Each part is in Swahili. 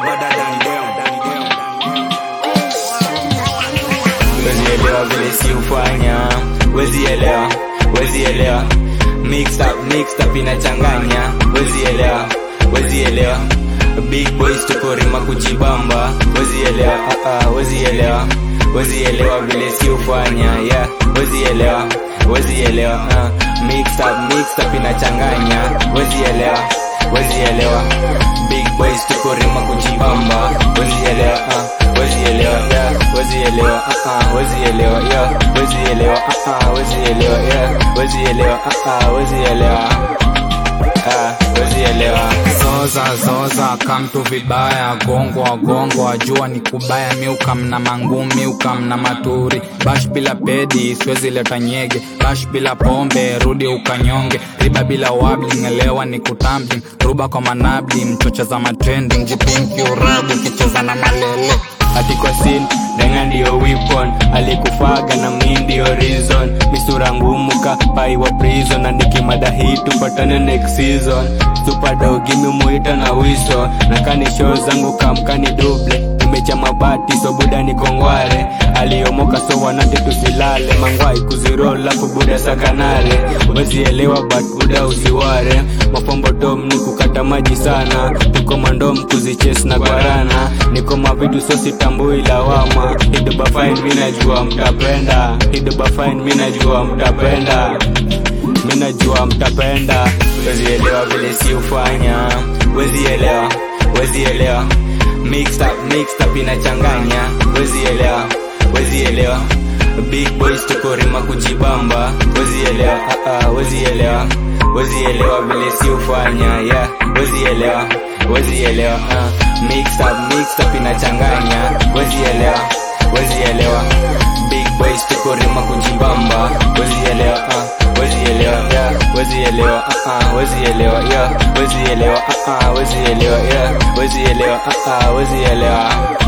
better than them. Wezi elewa vile si ufanya Wezi elewa, wezi elewa Mixed up, mixed up inachanganya Wezi elewa, wezi elewa Big boys tuko rima kujibamba Wezi elewa, uh, uh, wezi elewa Wezi elewa vile si ufanya Yeah, wezi elewa, wezi elewa uh, Mixed up, mixed up inachanganya Wezi elewa, wezi elewa Big boys tuko rima kujibamba Wezi elewa, uh, wezi elewa yeah, wezi elewa uh, uh, wezi elewa yeah, wezi elewa uh, uh, wezi elewa yeah, wezi elewa uh, uh, wezi elewa uh, wezi elewa zoza zoza kamtu vibaya gongwa gongwa jua ni kubaya miuka mna mangu miuka mna maturi bash bila pedi siwezi leta nyege bash bila pombe rudi ukanyonge riba bila wabling elewa ni kutambling ruba kwa manabli mchocha za matrending jipinki urabu kicheza na malele hati kwa sin denga ndio weapon alikufaga na mi ndio reason misura ngumu ka pai wa prison na nikimada hii tupatane next season supadogi mimuita na wiso na kani show zangu kamkani duble imecha mabati so buda ni kongware aliomoka so wanate tusilale mangwai kuzirol lafu buda sakanare wezielewa but buda usiware mafombo tom ni kukata maji sana tuko mandom kuziches na gwarana niko mavitu so sitambui lawama hidoba fine mi najua mtapenda hidoba fine mi najua mtapenda mi najua mtapenda wezielewa vile si ufanya wezielewa wezielewa mixed up, mixed up inachanganya wezielewa wezielewa big boys tuko rima kujibamba wezielewa uh, uh, wezielewa wezielewa vile si ufanya yeah wezielewa wezielewa uh, mixed up, mixed up inachanganya wezielewa wezielewa big boys tuko rima kujibamba wezielewa uh, wezielewa yeah wezielewa uh, uh, wezielewa yeah wezielewa uh, uh, wezielewa yeah wezielewa uh, uh, wezielewa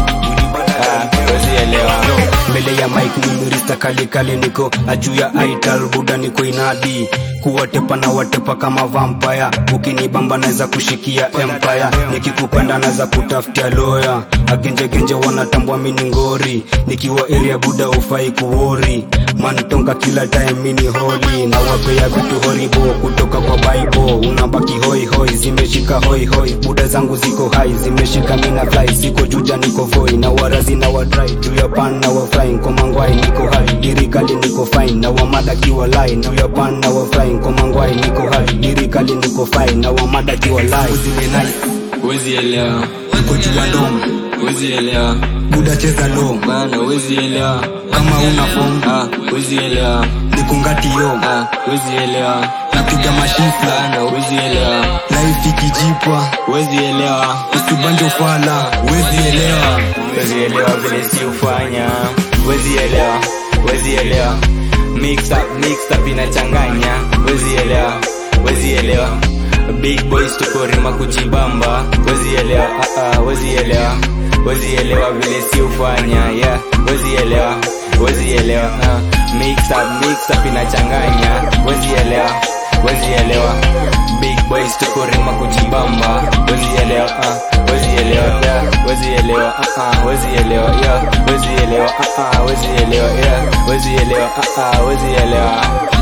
uh, wezielewa mbele ya mike nimirista kalikali niko ajuu ya aital buda niko inadi kuwatepa na watepa kama vampire ukinibamba naweza kushikia empire nikikupenda naweza kutafutia loya agenjegenje wanatambua mini ngori nikiwa area buda ufai kuwori mantonga kila time mini holi na wapea vitu horibo kutoka kwa bible unabaki hoi hoi zimeshika hoi hoi buda zangu ziko hai zimeshika mina fly siko juja niko voi na warazi na wadrai juu ya pan na wafrying kwa mangwai niko hai dirikali niko fine na wamada kiwa lai juu ya pan na wafrying kwa mangwai niko hai dirikali niko fine na wamada kiwa lai zimenai wezielewa niko juu ya ndom wezielewa buda cheza low bana wezielewa kama una form ah, wezielewa nikungati yo ah, wezielewa napiga mashifla bana wezielewa life ikijipa wezielewa usibanje ufala wezielewa wezielewa vile si ufanya wezielewa wezielewa mixed up, mixed up inachanganya wezielewa wezielewa big boys tuko rima kujibamba wezielewa uh, uh, wezielewa wezielewa vile si ufanya yeah wezielewa wezielewa uh, mixed up, mixed up inachanganya wezielewa wezielewa big boys tuko rima kujibamba wezielewa uh, wezielewa yeah wezielewa uh, uh, wezielewa yeah wezielewa uh, uh, wezielewa yeah wezielewa uh, uh, wezielewa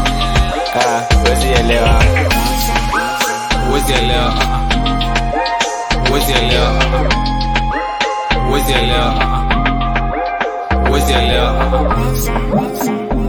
uh, wezielewa wezielewa wezielewa wezielewa wezielewa